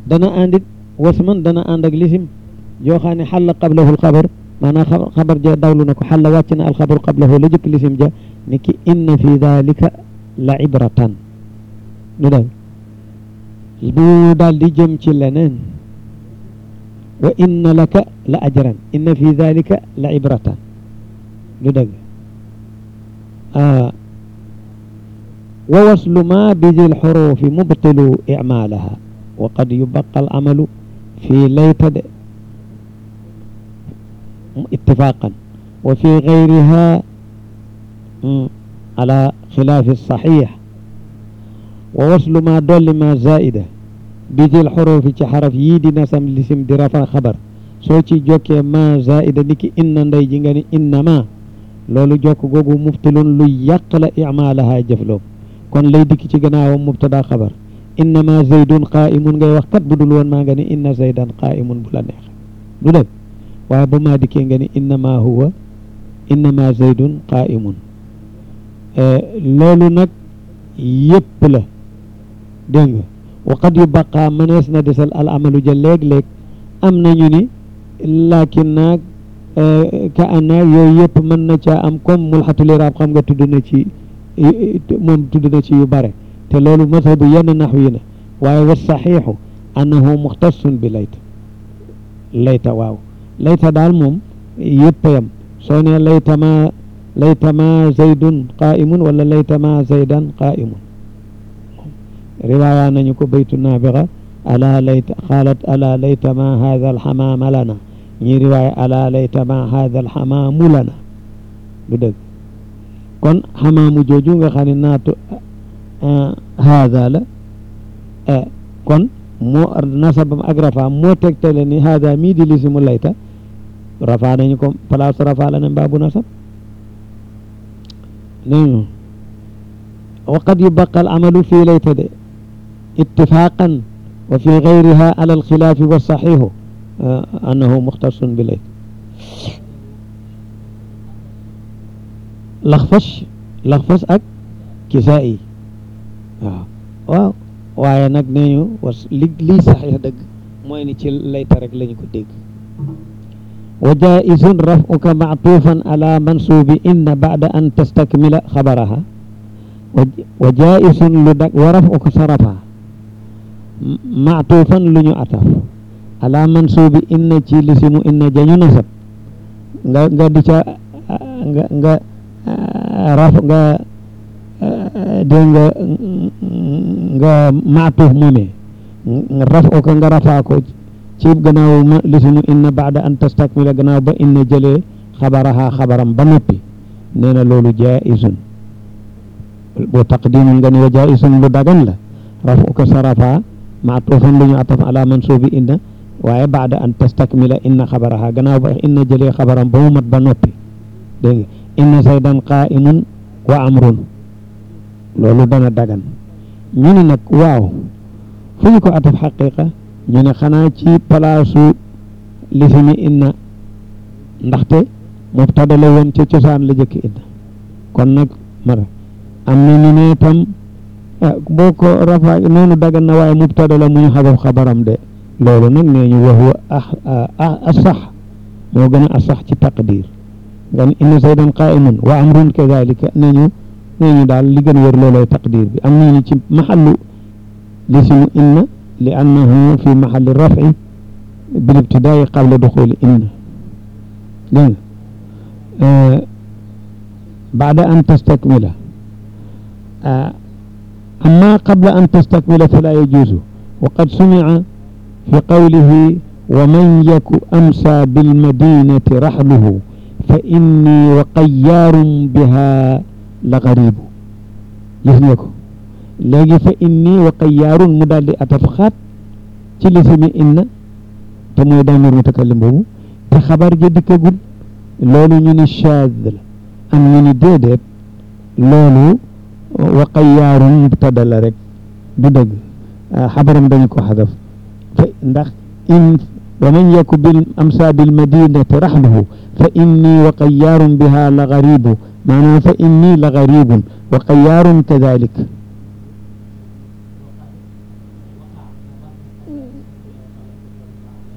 dana àndit wasman dana ànd ak lisim yoo xam ne xalla qablahu alxabar maanaam xabar ja dawlu na ko xalla wàcc na alxabaru qablahu la jëkk lisim ja ni ki inna fi dalika la ibratan lu dal bu daal di jëm ci leneen wa inna laka la ajran inna fi dalika la ibratan lu dëgg wa waslu ma bidi lxurufi mubtilu icmaalaha wa qad yubaqa alamalu fi layta de ittifaqan wa fi gayriha ala xilaafi saxiix wa waslu ma dolli ma zaida bidi lxurufi ci xaraf yii di nasam lisim di rafa xabar soo ci jokkee ma zaida niki inna ndey ji nga ni inna ma loolu jokk googu mubtilun luy yàq la imaalaha jëfloom kon lay dikk ci gannaawam mubtada xabar innama zaydun qaa'imun ngay wax kat bu dul woon maa nga ni inna zaydan qaa'imun bu la neex du dëgg waaye ba maa dikkee nga ni innama huwa innama zaydun qaa'imun loolu nag yëpp la dégg nga wa qad yu baqaa mënees na desal al amalu ja léeg-léeg am nañu ni laakin naag ka ana yooyu yëpp mën na caa am comme mulxatul iraab xam nga tudd na ci moom tudd na ci yu bare te loolu mazhabu yenn naxw yi na waaye wa saxiixu annahu muxtasun bi layta layta waaw layta daal moom yëpp yam soo ne layta ma layta ma zaydun qaa'imun wala layta ma zaydan qaa'imun riwaaya nañu ko baytu naabiga ala layta xaalat ala layta ma haada alxamaama lana ñi riwaaya ala layta ma haada alxamaamu lana du dëgg kon xamaamu jooju nga xam ne naatu haada la kon moo nasabam ak rafa moo tegtale ni haada mii di lisimu layta rafa nañu ko place rafa la ne mbaabu nasab nañu wa qad yubaqa al amalu fii layta de ittifaqan wa fi gayriha ala alxilaafi wa saxiixu annahu muxtasun bi layta laxfas laxfas ak kisaa'i waaw waaw waaye nag nee ñu was li lii saxiix dëgg mooy ni ci layta rek lañu ko dégg wa jaisun rafuka mactuufan ala mansuubi inna bacda an tastakmila xabaraha wa jaisun lu dag wa rafuka sarafa mactuufan lu ñu ataf ala mansuubi inna ci lisimu inna jañu nasab nga nga di ca nga nga raf nga dégg nga nga maatuuf moomee raf o ko nga rafaa ko ci gannaaw ma lisimu inna baada an tastakmila gannaaw ba inna jëlee xabaraha xabaram ba noppi nee na loolu jaisun boo taqdimun nga ni wa jaisun lu dagan la raf o ko sa rafaa maatuufan lu ñu ataf ala mansuubi inna waaye baada an tastakmila inna xabaraha gannaaw ba inna jëlee xabaram ba mu mat ba noppi dégg nga inna zaydan qaa'imun wa amrun loolu dana dagan ñu ne nag waaw fu ñu ko ataf xaqiqa ñu ne xanaa ci palaasu lisimi inna ndaxte mubtada la woon ca cosaan la jëkk inna kon nag mara am na ñu ne tam boo ko rafa noonu dagan na waaye mubtada la mu ñu xadaf xabaram de loolu nag nee ñu wax wa asax moo gën a asax ci taqdir nga ni inna zaydan qaa'imun wa amrun kadalika nee ñu nee ñu daal li gën wër loolooy taqdir bi am nañu ci maxallu lisimu inna li annahu fi maxalli rafi bil ibtidaai qabla duxuli inna dégg nga baada an tastakmila amma qabla an tastakmila fala yajuuzu wa qad sumica fi qawlihi wa man yaku amsa bilmadinati raxluhu fa inni wa qayyaarum biha la garibu gis nga ko léegi fa inni wa qayyaarun mu daal di ataf xaat ci lisimi inna te mooy damir mutakallim boobu te xabar ja dikkagul loolu ñu ni shaad la am ñu ni déedéet loolu wa qayyaarun mubtada la rek du dëgg xabaram dañu ko xadaf fa ndax in wa man yaku bil amsa bil madinati raxluhu fa inni wa qayyaarun biha la garibu maanaam fa inni la garibun wa qayyaarun kadalik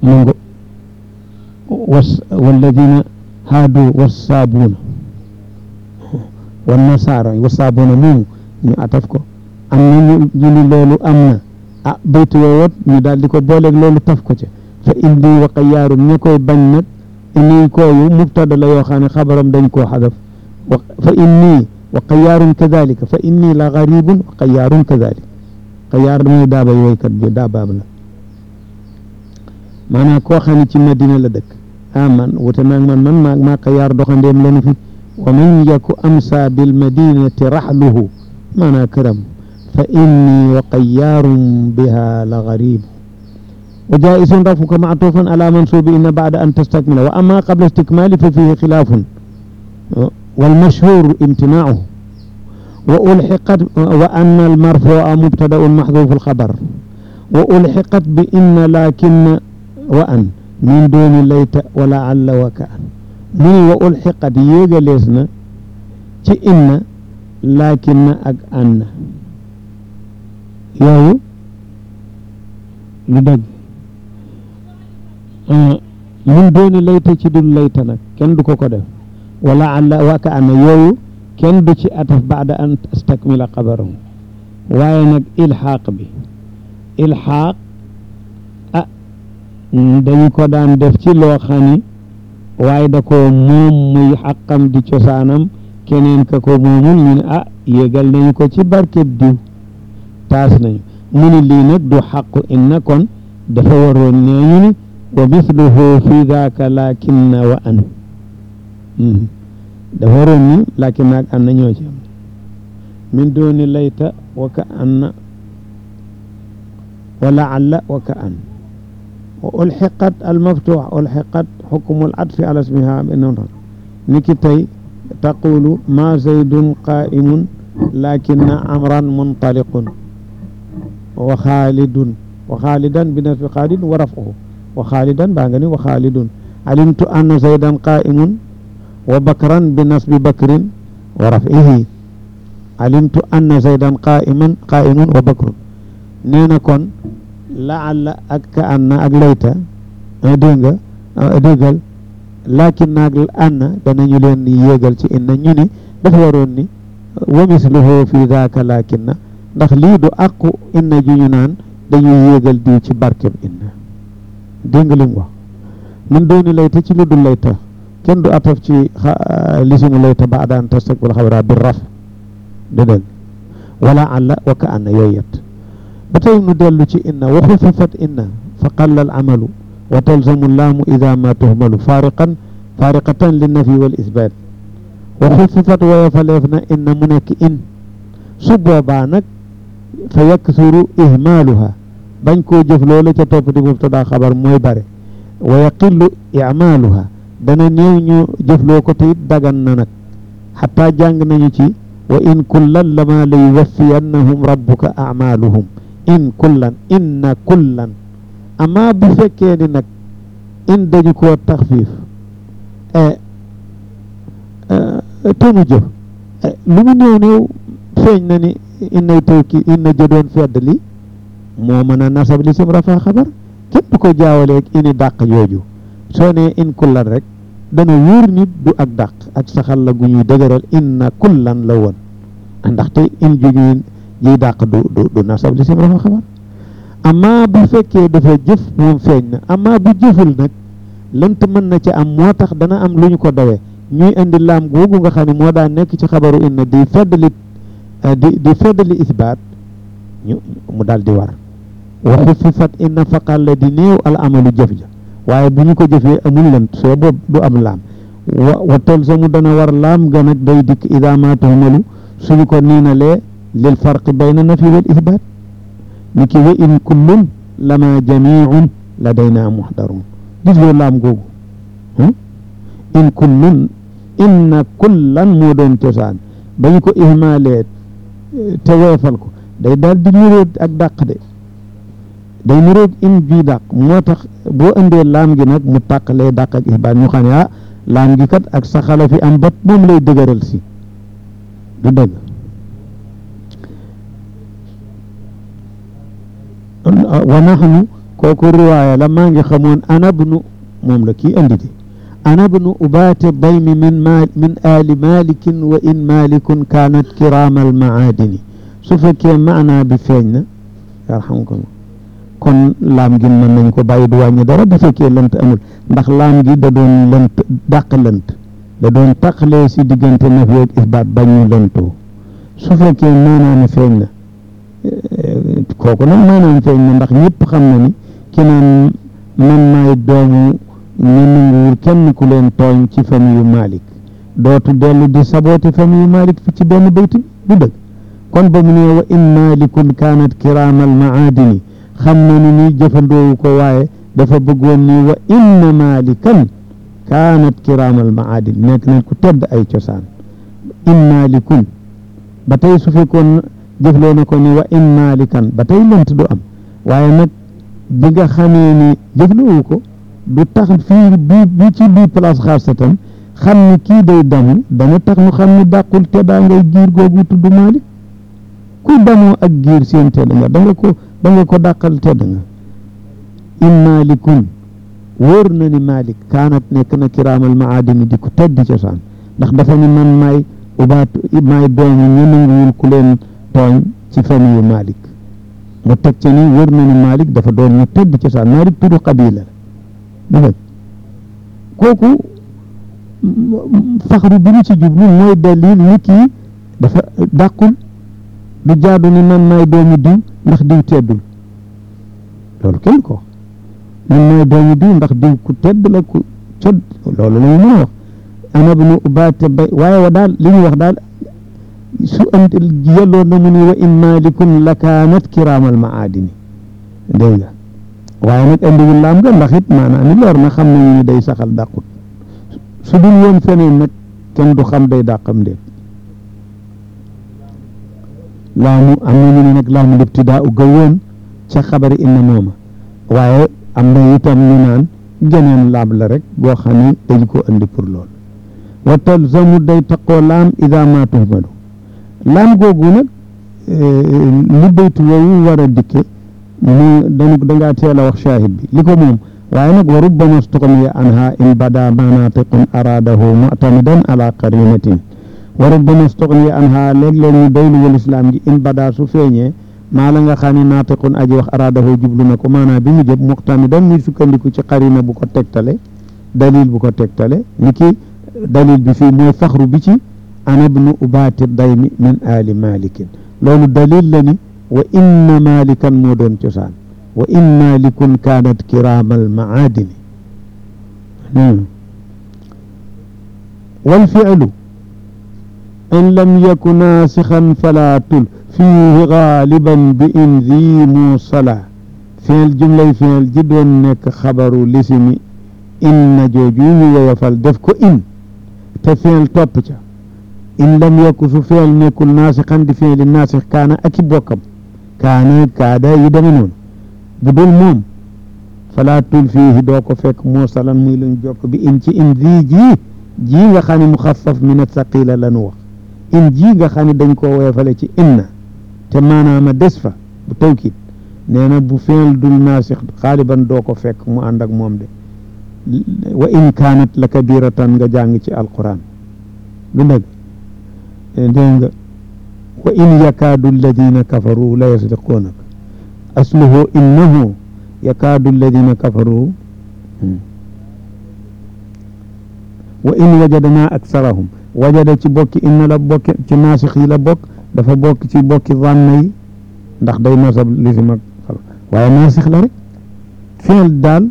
mu ngo was walladina haadu wassaabuuna wan nasaara wassaabuuna moomu ñu ataf ko am na ñu ñu ni loolu am na ah baytu woowat ñu daal di ko booleeg loolu taf ko ca fa inni wa qayyaarum ña koy bañ nag inni kooyu mubtada la yoo xam ne xabaram dañ koo xadaf wa fa inni wa qayyaarum kadalika fa inni la garibun wa qayyaarum kadalik qayyaar mooy daaba yooykat bi daabaam la maanaam koo xam ne ci madina la dëkk ah man wute naag man man maa maa qayyaar doxandeem lanu fi wa man yaku amsa bil madinati raxluhu maanaa këram fa inni wa qayyaarum biha la garibu wa jaisun rafuka mactufan ala mansubi inna bacda an tastakmila wa ama qabla istikmali fa fihi xilaafun والمشهور امتناعه وألحقت وأن المرفوع مبتدأ محذوف الخبر وألحقت بإن لكن وأن من دون ليت ولعل وكأن من وألحقت يجلسنا ci إن لكن ak أن yooyu lu dëgg min dooni layta ci dul layta nag kenn du ko ko def wala alla waka ana yooyu kenn du ci ataf baada an astakmila xabarahu waaye nag ilxaaq bi ilxaaq ah dañu ko daan def ci loo xam ni waaye da ko moom muy xaqam di cosaanam keneen ka ko moomul ñu ne ah yégal nañu ko ci barkeb diw taas nañu mu ni lii nag du xaqu inna kon dafa waroon nee ñu ni wa misluhu fi daaka lakinna wa an dafa waroon ni lakin naag an na ñoo ci am min dooni layta wa ka anna wa laalla wa ka an wa ulxiqat almaftuux ulxiqat xukmu alatfi ala ismiha benoon niki tey taqulu ma zaydun qaimun lakinna amran muntaliqun wa xaalidun wa xaalidan bi nasbi xaalid wa rafuhu wa xaalidan baa nga ni wa xaalidun alimtu anna zaydan qaimun wa bakran bi nasbi bakrin wa rafihi alimtu anna zaydan qaiman qaimun wa bakrun nee na kon laalla ak ka anna ak layta dégg nga déggal lakin naag anna danañu leen yéegal ci inna ñu ni dafa waroon ni wa misluhu fi daaka lakin na ndax lii du àqu inna ju ñu naan dañuy yéegal diw ci barkeb inna dégg nga li mu wax min dooni layta ci lu dul layta kenn du ataf ci lisimu layta ba daan tastakbil xabara bi raf de dégg wala alla wa ka anna yooyu yet ba tey nu dellu ci inna wa xufifat inna fa qalla al amalu wa talzamu laamu ida ma tuhmalu fariqan fariqatan li nafi wal isbat wa xufifat woyofaleef na inna mu nekk in su boobaa nag fa yaksuru ihmaaluha bañ koo jëf loola ca topp di mubtada xabar mooy bare wa yaqillu imaaluha dana néew ñu jëfloo ko te it dagan na nag xataa jàng nañu ci wa in kullan lama la yuwaffiyannahum rabbuka amaaluhum in kullan inna kullan amma bu fekkee ni nag in dañu koo taxfiif te mu jëf lu mu néew néew feeñ na ni innay tawki inna jëdoon fedd li moo mën a nasab li sim rafa xabar kenn du ko jaawaleeg ini dàq jooju soo nee in kullan rek dana wóor nit du ak dàq ak saxal la gu ñuy dëgëral inna kullan la woon ndaxte in ju ñuy jiy dàq du du du nasab li sim rafa xabar amma bu fekkee dafa jëf moom feeñ na amma bu jëful nag lënt mën na ca am moo tax dana am lu ñu ko dawee ñuy indi laam googu nga xam ne moo daan nekk ci xabaru inna di feddali di di feddali isbaat ñu mu daal di war waxu fi fat inna faqal la di néew al amalu jëf ja waaye bu ñu ko jëfee amul lënt soo boobu du am laam wa wa talzamu dana war laam ga nag day dikk ida ma tuhmalu suñu ko niinalee lil farqi bayna nafi wal isbaat ni ki wa in kullun lama jamiun ladayna muxdarun gis loo laam googu in kullun inna kullan moo doon cosaan ba ñu ko ihmaalee te weefal ko day daal di niroog ak dàq de day niroog in bii dàq moo tax boo indee laam gi nag mu tàqalee dàq ak ihbaat ñu xam ne ah laam gi kat ak saxala fi am bat moom lay dëgëral si du dëgg wa naxnu kooku riwaaya la maa ngi xamoon anabnu moom la kii andi di anabnu ubaate daymi min maal min aali malikin wa in malikun kaanat kiraamal maadini su fekkee maanaa bi feeñ na yarhamkum kon laam gi mën nañ ko bàyyi du wàññi dara bu fekkee lënt amul ndax laam gi da doon lënt dàq lënt da doon taqalee si diggante naf yeeg isbaat bañ ñu lëntoo su fekkee maanaa mi feeñ na kooku nag maanaam feeñ na ndax ñëpp xam na ni ki naan man maay doomu ñu nanguwul kenn ku leen tooñ ci famille yu Malik dootu dellu di saboote famille yu Malik fi ci benn bayt bi du dëgg kon ba mu ne wa in malikun kaanat kiraamal maadini xam na ni ni jëfandoowu ko waaye dafa bëggoon ni wa inna malikan kaanat kiraamal maadini nekk nañ ku tedd ay cosaan in malikun ba tey su fekkoon jëfloo na ko ni wa in malikan ba tey lënt du am waaye nag bi nga xamee ni jëfloowu ko du tax fii bi bi ci bii place xaasatan xam ni kii day damu dana tax mu xam ni dàqul teddaa ngay giir googu tudd Malik ku damoo ak giir seen tedd nga da nga ko da nga ko dàqal tedd nga in malikun wóor na ni Malik kaanat nekk na kiraamal maadini di ko teddi cosaan ndax dafa ni man maay ubaatu maay doomu ñu nanguwul ku leen tooñ ci famille Malik mu teg ca ni wóor na ni Malik dafa doon ñu tedd cosaan Malik tudd qabila la dégg kooku faxru bi ñu ci jublu mooy dalil ni kii dafa dàqul du jaadu ni man maay doomu diw ndax diw teddul loolu kenn ko man maay doomu diw ndax diw ku tedd la ku cod loolu la ñu mën a wax ana bu nu ubaate bay waaye wa daal li ñu wax daal su ant yelloon na mu ni wa in malikun la kaanat kiraamal maadini dégg nga waaye nag andiwul laam nga ndax it maanaam ni leer na xam nañu ni day saxal dàqut su dul woon feneen nag kenn du xam day dàqam déet laamu am na ñu ne nag laamu libtidaa u ga woon ca xabari inna mooma waaye am na itam ñu naan geneen laam la rek boo xam ne dañ ko andi pour lool wa talzamu day taqoo laam ida ma tuhmalu laam googu nag li baytu woowu war a dikke mu danu dangaa teel a wax shahid bi li ko moom waaye nag wa rubbama stuqniya anha in bada manatiqun aradahu muctamidan ala qarinatin wa rubbama stuqniya anha léeg-léeg ñu doylu wal islam ji in bada su feeñee maa la nga xam ne naatiqun aji wax aradahu jublu na ko maanaam bi mu jëb muctamidan muy sukkandiku ci qarina bu ko tegtale dalil bu ko tegtale ni ki dalil bi fii mooy faxru bi ci ana bnu ubaati daymi min ali malikin loolu dalil la ni wa inna malikan moo doon cosaan wa in malikun kaanat kiraamal maadini wal fi'lu in lam yaku naasixan falaa tul fiihi gaaliban bi in zi muusala fi'l jumlay fi'l ji doon nekk xabaru lisimi inna jooju ñu woyofal def ko in te fi'l topp ca in lam yaku su fi'l nekkul naasixan di fi'li naasix kaana ak i bokkam kaana kaada yi deme noonu bu dul moom falaatul fiihi doo ko fekk muusalan muy luñ jokk bi in ci in zi ji ji nga xam ne muxaffaf min athaqila lanu wax in ji nga xam ne dañ koo woyofale ci inna te maanaama des fa bu tawkiid nee na bu fi'l dul naasix xaaliban doo ko fekk mu ànd ak moom de wa in kaanat la kabiratan nga jàng ci alquran lu dëgg dégg nga wa in yakaadu alladina kafaru la yasdiquunaka asluhu innahu yakaadu alladina kafaru wa in wajadnaa aksarahum wajada ci bokki inna la bokki ci naasix yi la bokk dafa bokk ci bokki zanna yi ndax day nasab lisim ak waaye naasix la rek fiil daal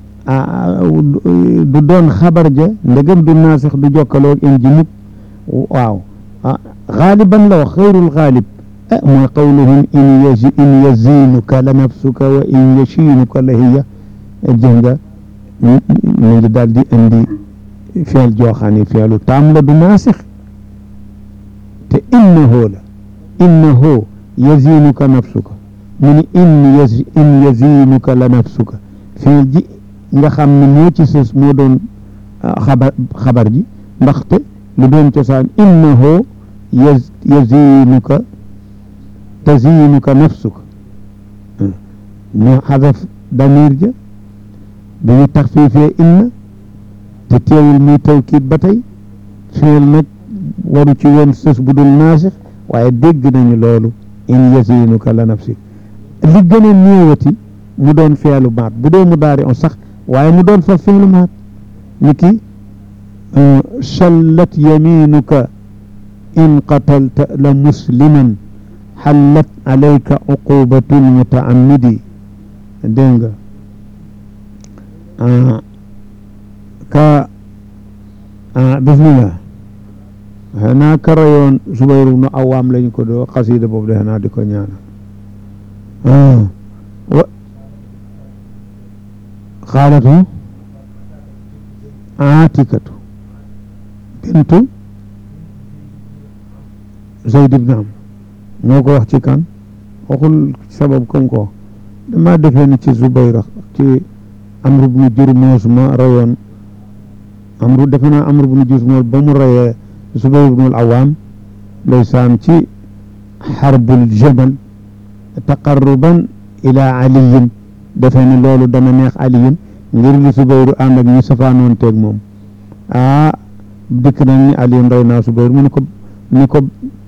du doon xabar ja ndegam du naasix du jokkaloo in ji mukk waaw xaaliban la wax xayrul xaalib ah mooy qawluhum in yazi in yazinuka la nafsuka wa in yashinuka la hiya jëf nga mu ngi daal di indi fiil jooxaani fiilu taam la du naasix te innahu la innahu yazinuka nafsuka mu ni in yaz in yazinuka la nafsuka fiil ji nga xam ne moo ci sës moo doon xabar xabar ji ndaxte lu doon cosaan innahu yaz yazinuka tazinuka nafsuka ñu xadaf damir ja bi ñu taxfiifee inna te teewul muy tawkiit ba tey fiil nag waru ci woon sës bu dul naasix waaye dégg nañu loolu in yasinuka la nafsi li gën a néewati mu doon feelu maat bu dee mu daari on sax waaye mu doon fa feelu maat ni ki challat yaminuka in qatalta la musliman xallat alayka uqubatu lmutaamidi dégg nga ka bismillah xanaa karayoon Zubayru nu awaam lañ ko doo xasida boobu de xanaa di ko ñaanal wa xaalatu aatikatu bintu Zayd ibn Amr moo ko wax ci kan waxul sabab kom ko wax dama defee ni ci Zubayra ci Amru bnu Jurmuus ma rayoon Amru defe naa Amru bnu Jurmuus ba mu rayee Zubayr ibnul Awaam ndeysaan ci xarbul jamal taqarruban ila aliyin defe ni loolu dana neex aliyin ngir li Zubayru ànd ak ñu safaanoon teeg moom ah dikk nañ ni aliyin rey naa Zubayr mu ni ko ni ko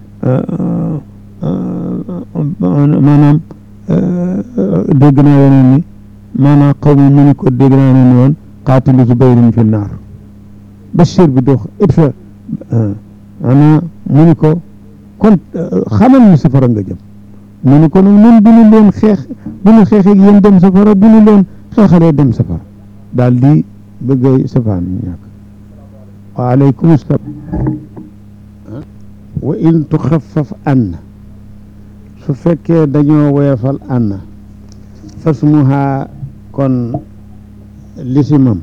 maanaam dégg naa yeneen ni maanaam xaw ma mu ni ko dégg naa ne woon qaatilu Zubayrin fi naar Bachir bi dox it fa maanaam mu ni ko kon xamal ni safara nga jëm mu ni ko nag ñun bu ñu leen xeex bu ñu xeexee yéen dem safara bu ñu leen xeexalee dem safara daal di bëgg a safaan ñàkk waaleykum salaam wa in tuxaffaf ann su fekkee dañoo woyofal ann fasmuha kon lisimam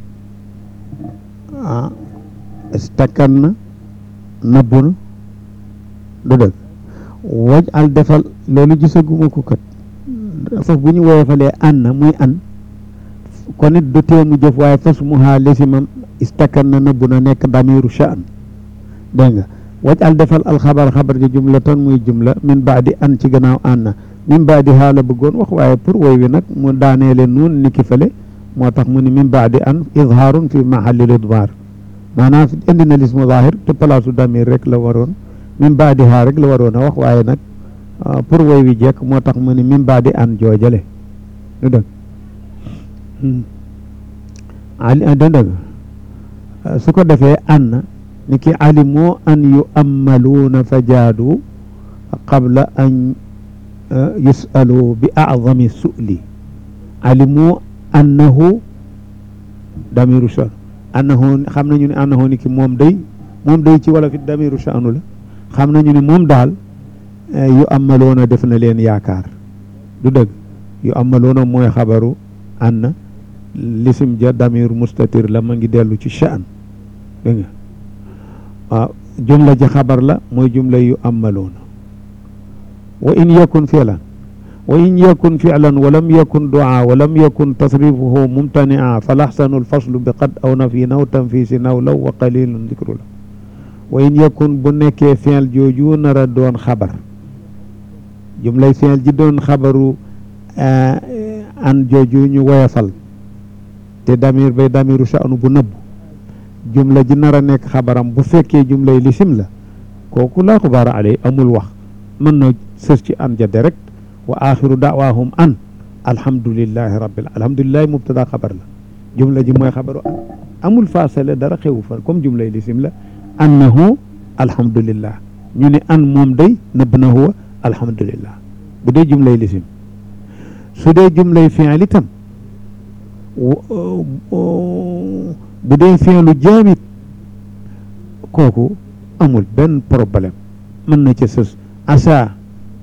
ah stakkan na nëbbu na du dëgg waj al defal loolu gisaguma ko kat foofu bu ñu woyofalee ann muy an kon it du tee mu jëf waaye fasmuha lisimam istakkan na nëbbu na nekk damiru sha'an dégg nga waj al defal alxabar xabar ji jumlatan muy jumla min baadi an ci gannaaw an min baadi haala bëggoon wax waaye pour woy wi nag mu daaneele nuun ni ki fële moo tax mu ni min baadi an izhaarun fi mahallil idmar maanaam indi na lismu zahir te palaasu damir rek la waroon min baadi haa rek la waroon a wax waaye nag pour woy wi jekk moo tax mu ni min baadi an joojale du dëgg ali du dëgg su ko defee an ni ki alimu an yuammaluuna fa jaadu qabla an yusalu bi acdami su'li alimu annahu damiru shan annahu xam nañu ne annahu ni ki moom day moom day ci wala fi damiru shanu la xam nañu ne moom daal yu amaloona def na leen yaakaar du dëgg yu amaloona mooy xabaru anna lisim ja damir mustatir la ma ngi dellu ci shan dégg nga waaw jumla ji xabar la mooy jumla yu amaloona wa in yakun fi'lan wa in yakun fi'lan wa lam yakun du'a wa lam yakun tasrifuhu mumtani'a falaxsanu alfaslu bi qad aw nafi naw tanfisi naw law wa qalilun dikru la wa in yakun bu nekkee fi'l jooju nar a doon xabar jumlay fi'l ji doon xabaru an jooju ñu woyafal te damir bay damiru sha'nu bu nëbb jumla ji nar a nekk xabaram bu fekkee jumlay lisim la kooku laa xubaara alay amul wax mën na sës ci an ja direct wa axiru dawaahum an alhamdulillahi rabbil alhamdulillahi mubtada xabar la jumla ji mooy xabaru an amul faasale dara xewu fa comme jumlay lisim la annahu alhamdulillah ñu ne an moom day nëbb na huwa alhamdulillah bu dee jumlay lisim su dee jumlay fi'l itam bu dee fi'lu jaamit kooku amul benn problème mën na ca sës asa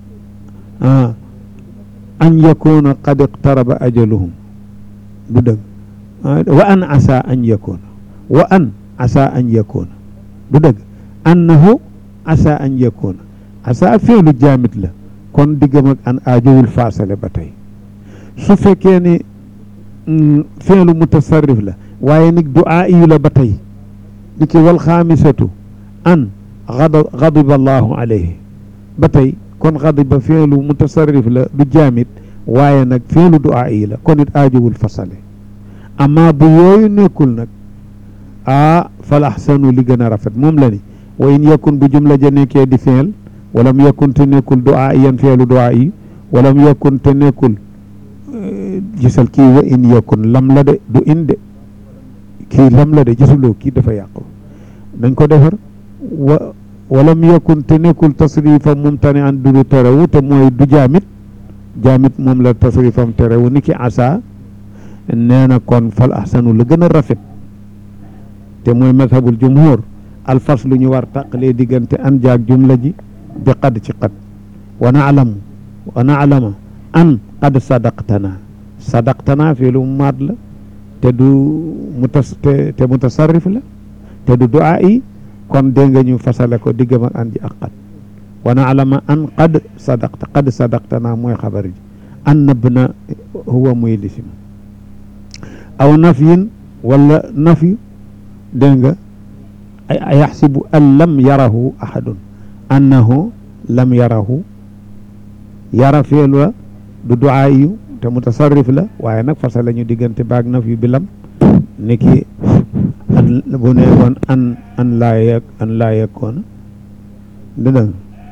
an yakuna qad iqtaraba ajaluhum du dëgg wa an asa an yakuna wa an asa an yakuna du dëgg annahu asa an yakuna asa fi'lu jaamit la kon diggam ak an aajowul faasale ba tey su fekkee ni fi'lu mutasarrif la waaye nag du'a yu la ba tey ni ki wal xaamisatu an gadiba allahu alayhi ba tey kon gadiba fi'lu mutasarrif la du jaamit waaye nag feelu duaa yi la kon it aajowul fasale amma bu yooyu nekkul nag a fal ahsanu li gën a rafet moom la ni wa in yakun bu jumla ja nekkee di feel walam yakun te nekkul duaa yan feelu duaa yi walam yakun te nekkul gisal kii wa in yakun lam la de du in de kii lam la de gisuloo kii dafa yàqu dañ ko defar wa walam yakun te nekkul tasrifa mumtani an du terewu te mooy du jaamit jaamit moom la tasrifam terewu ni ki asa nee na kon fal ahsanu la gën a rafet te mooy mazhabul jumhur alfas lu ñu war tàqalee diggante an jaag jumla ji bi qad ci qad wa naalamu wa naalama an qad sadaqtana sadaqtana fii lu mu maat la te du mutas te te mutasarrif la te du duaa yi kon dégg nga ñu fasale ko diggam ak an ji ak qad wa naalama an qad sadaqta qad sadaqtana mooy xabar ji an nëbb na huwa muy lisim aw nafyin wala nafyu dégg nga a yaxsibu an lam yarahu ahadun annahu lam yarahu yara feel wa du duaa yu te mutasarrif la waaye nag fasa la ñu diggante baag nafyu bi lam niki an bu ne woon an an laa yeg an laa yegkoona dëdëng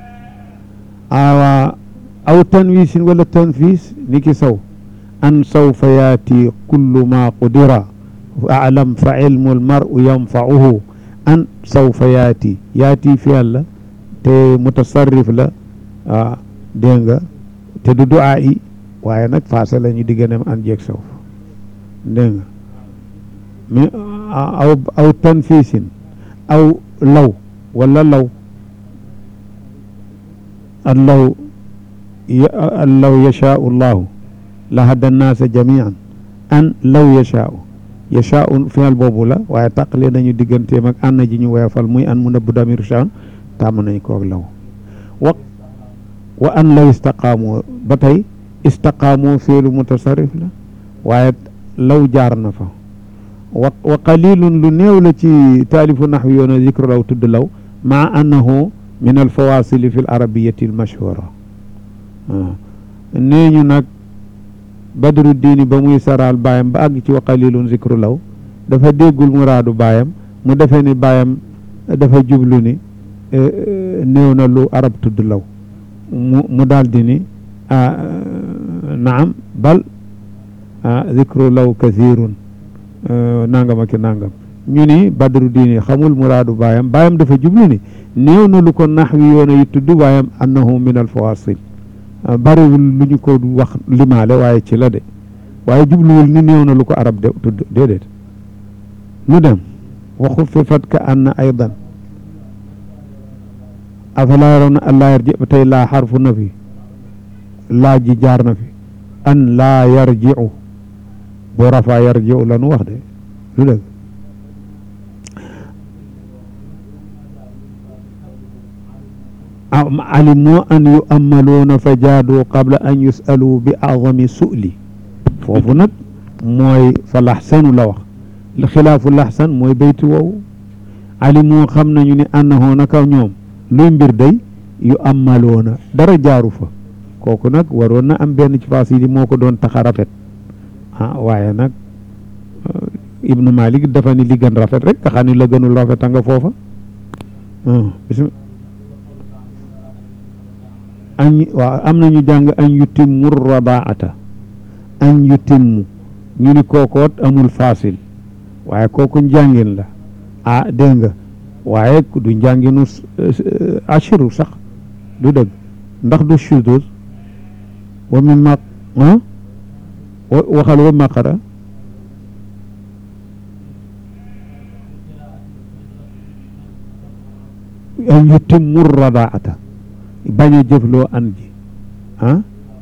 awa aw tanwisin wala tanfis niki saw an sawfa yaati kullu ma qudira alam fa ilmu almaru yanfauhu an sawfa yaati yaati fiyal la te mutasarrif la ah dégg nga te du duaa yi waaye nag faasa la ñu digganem an jeeg sawf dégg nga mais aw aw tanfisin aw law wala law allaw allaw yashaau llahu la hada nnaasa jamian an law yashaau yashaau final boobu la waaye tàqale nañu digganteem ak ànn ji ñu weefal muy an mu nëbb damir shaan tàmm nañ koog law wa wa an law istaqaamoo ba tey istaqaamoo fiilu mutasarrif la waaye law jaar na fa wa wa qalilun lu néew la ci taalifu naxwi yoona zikru law tudd law maa annahu min alfawasili fi l arabiyati al mashhura nee ñu nag badru diini ba muy saraal baayam ba àgg ci wa qalilun zikru law dafa déggul muraadu baayam mu defee ni baayam dafa jublu ni néew na lu arab tudd law mu mu daal di ni naam bal zikru law kathirun nangam ak nangam ñu ni badru diini xamul muraadu baayam baayam dafa jublu ni néew na lu ko naxwi yoona yi tudd waayam annahu min al fawasil bariwul lu ñu ko wax limaale waaye ci la de waaye jubluwul ni néew na lu ko arab de tudd déedéet nu dem wa xuffifat ka anna aydan afalaa yarawna an laa yarji ba tey laa xarfu na fi laa ji jaar na fi an laa yarjiu boo rafaa yarjiu la nu wax de lu dëgg alimoo an yu amaluuna fa jaadu qabla an yusalu bi acdami su'li foofu nag mooy fa laxsanu la wax xilaafu laxsan mooy bayti woowu alimoo xam nañu ni annahoo naka ñoom luy mbir day yu amaluuna dara jaaru fa kooku nag waroon na am benn ci faas yi moo ko doon tax a rafet ah waaye nag ibnu malik dafa ni li gën rafet rek nga xam ni la gënul rafet a nga foofa añ waaw am nañu jàng añ yutimmu rabaata añ yutimmu ñu ni kookoot amul fasil waaye kooku njàngin la ah dégg nga waaye du njànginu ashiru sax du dëgg ndax du shudus wa min ma waxal wa maqara añ yutimmu rabaata bañ a jëfloo an ji ah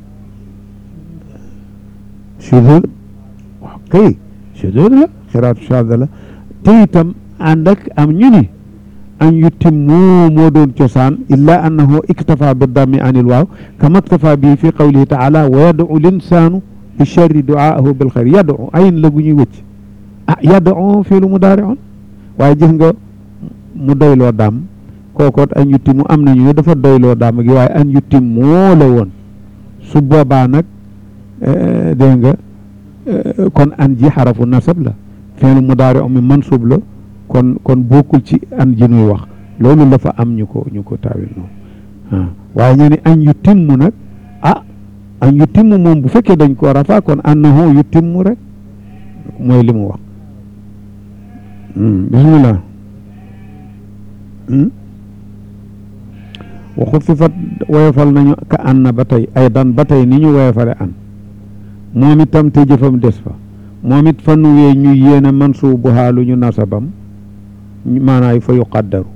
sudud waaw kay sudud la xiraatu shadda la te itam ànd ak am ñu ni an yutimmu moo doon cosaan illa annahu iktafa bi dammi anil waaw kama iktafa bi fi qawlihi taala wa yad'u linsaanu bi charri duaahu bil xayr yad'u ayin la gu ñuy wëcc ah yad'u fii lu mudaari'un waaye gis nga mu doyloo daam kookoot an yutim mu am nañu ne dafa doyloo daama gi waaye an yutim moo la woon su boobaa nag dégg nga kon an ji xarafu nasab la fi'lu mudaari mi mansub la kon kon bokkul ci an ji nuy wax loolu la fa am ñu ko ñu ko taawil noonu waaye ñu ne an yu timmu nag ah an yu timmu moom bu fekkee dañ ko rafa kon annahu yu timmu rek mooy li mu wax bismillah waxut fi fat woyofal nañu ka an na ba tey ay dan ba tey ni ñu woyofale an moom itam te jëfam des fa moom it fa nuwee ñu yéene mansuubu xaalu ñu nasabam maanaay fa yuqaddaru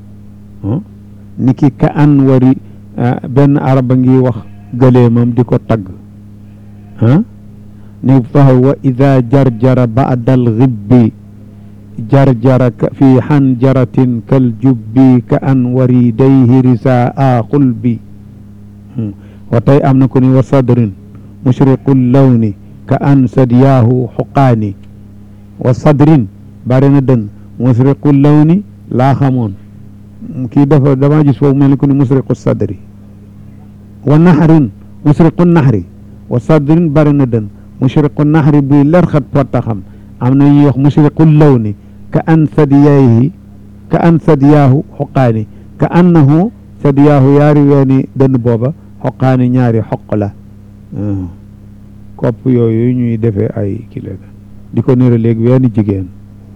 ni ki ka an wari benn araba ngi wax gëleemam di ko tagg ah ni fa wa ida jarjara baada alxibbi jarjara fi xanjaratin kal jubbi ka an waridayhi risaa xulbi wa tey am na ko ni wa sadrin mushriqu lawni ka an sadiyaahu xuqaani wa sadrin bari na dënn musriqu lawni laa xamoon kii dafa dama gis foofu mel ni ku ni musriqu sadri wa naxrin musriqu naxri wa sadrin bari na dënn mushriqu naxri buy lerxat pottaxam am na ñuy wax musriqu lawni ka an sadiyaahi ka an sadiyaahu xuqaani ka annahu sadiyaahu yaari weeni dënn booba xoqaani ñaari xoq la kopp yooyu ñuy defee ay kilo di ko nira léegi weeni jigéen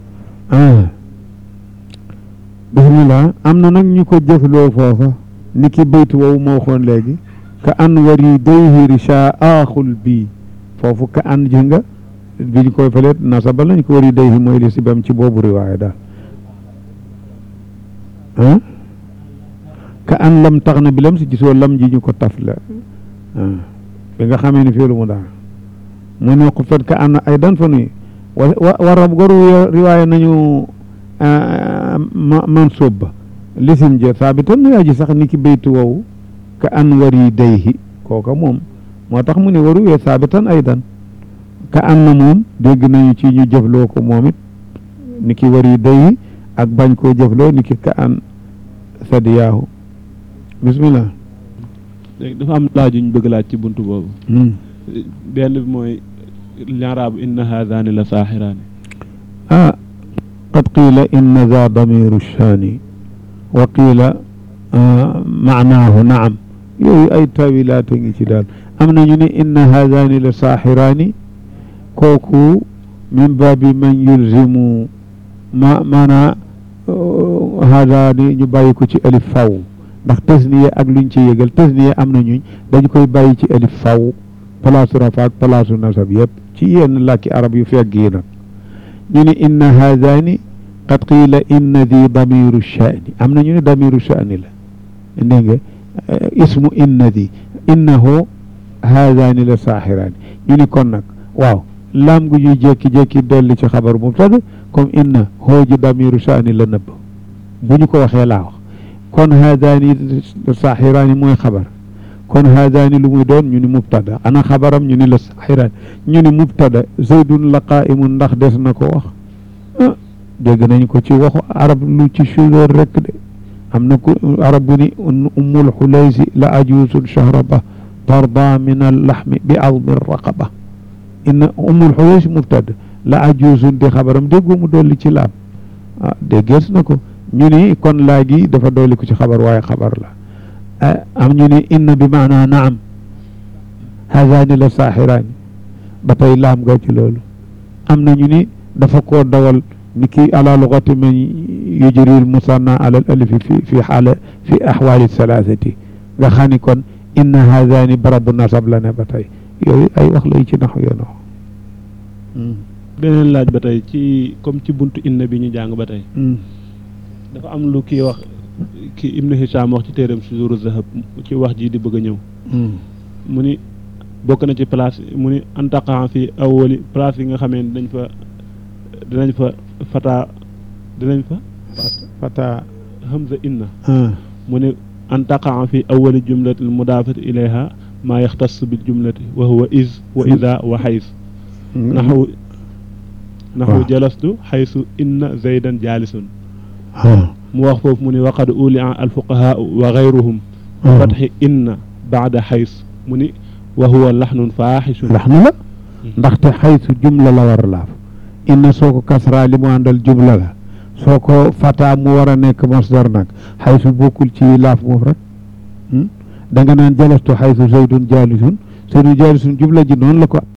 bismillah am na nag ñu ko jëfloo foofa ni ki baytu woowu moo xoon léegi ka an wari dayhi richa aaxul bii foofu ka an ji nga bi ñu koy faleet nasaba lañ ko wari dayhi mooy li si bam ci boobu riwaaya daal ah ka an lam tax na bi lam si gisoo lam ji ñu ko taf la bi nga xamee ni fiilu mu daal mu ne ko fet ka an ay dan fa nuy wa wa rab goru riwaaya nañu mansub ba lisim je saabitan nu yaa ji sax ni ki baytu woowu ka an wari dayhi kooka moom moo tax mu ne waru wee saabitan aydan ka an na moom dégg nañu ci ñu jëfloo ko moom it ni ki wari dayhi ak bañ koo jëfloo ni ki ka an sadiyaahu bismillah léegi dafa am laaj yu ñu bëgg laaj ci buntu boobu benn bi mooy li'raab inna haadaani la saaxiraani ah qad qiila inna za damiru shaani wa qiila maanaahu naam yooyu ay tawilaat a ngi ci daal am nañu ne inna haadaani la saaxiraani kooku min baabi man yulzimu ma maanaa haadaani ñu bàyyi ko ci alif faw ndax tasniye ak luñ ci yëgal tasniye am na ñuñ dañ koy bàyyi ci alif faw palaasu rafa ak palaasu nasab yëpp ci yenn làkki arab yu fegg yi nag ñu ne inna haadaani qad qiila inna di damiru shaani am na ñu ne damiru shaani la dégg nga ismu inna di innahu haadaani la saaxiraani ñu ni kon nag waaw laam gu ñuy jékki-jékki dolli ci xabar mubtada comme inna hooji damiru shaani la nëbb bu ñu ko waxee laa wax kon haadaani saaxiraani mooy xabar kon haadaani lu muy doon ñu ni mubtada ana xabaram ñu ni la saaxiraani ñu ni mubtada zaydun la qaa'imun ndax des na ko wax ah dégg nañ ko ci waxu arab lu ci sudóor rek de am na ku arab bu ni ummul xulaysi la ajuusun shahraba tarda min allaxmi bi azmi raqaba inna ummul xulaysi mubtada la ajuusun di xabaram déggu mu dolli ci laam ah déggees na ko ñu ni kon laa gi dafa dolli ko ci xabar waaye xabar la am ñu ni inna bi maanaa naam haadaani la saaxiraani ba tey laam nga ci loolu am na ñu ni dafa koo dawal ni ki ala lugati man yujri l musanna ala al alifi fi fi xaala fi axwaali salaasati nga xam ni kon inna haadaani barabu nasab la ne ba tey yooyu ay wax lay ci nax yoon wax beneen laaj ba tey ci comme ci buntu inna bi ñu jàng ba tey dafa am lu kii wax ki ibnu Hisham wax ci téeram si zuru zahab ci wax ji di bëgg a ñëw mu ni bokk na ci place mu ni antaqan fi awwali place yi nga xamee dañ fa dinañ fa fata dinañ fa fata hamza inna mu ne antaqan fi awwali jumlati mudaafati ilayha maa yaxtas bil jumlati wa huwa is wa ida wa xays naxu naxu jalastu xaysu inna zaydan jaalisun mu wax foofu mu ni waqad ulia alfuqahaa wa gayruhum fatxi inna baada xays mu ni wa huwa laxnun faaxisun laxnu la ndaxte xaytu jumla la war a laaf inna soo ko kasra li mu àndal jumla la soo ko fata mu war a nekk masdar nag xaytu bokkul ci laaf moom rek da nga naan jalastu xaytu zaydun jaalisun zaydun jaalisun jumla ji noonu la ko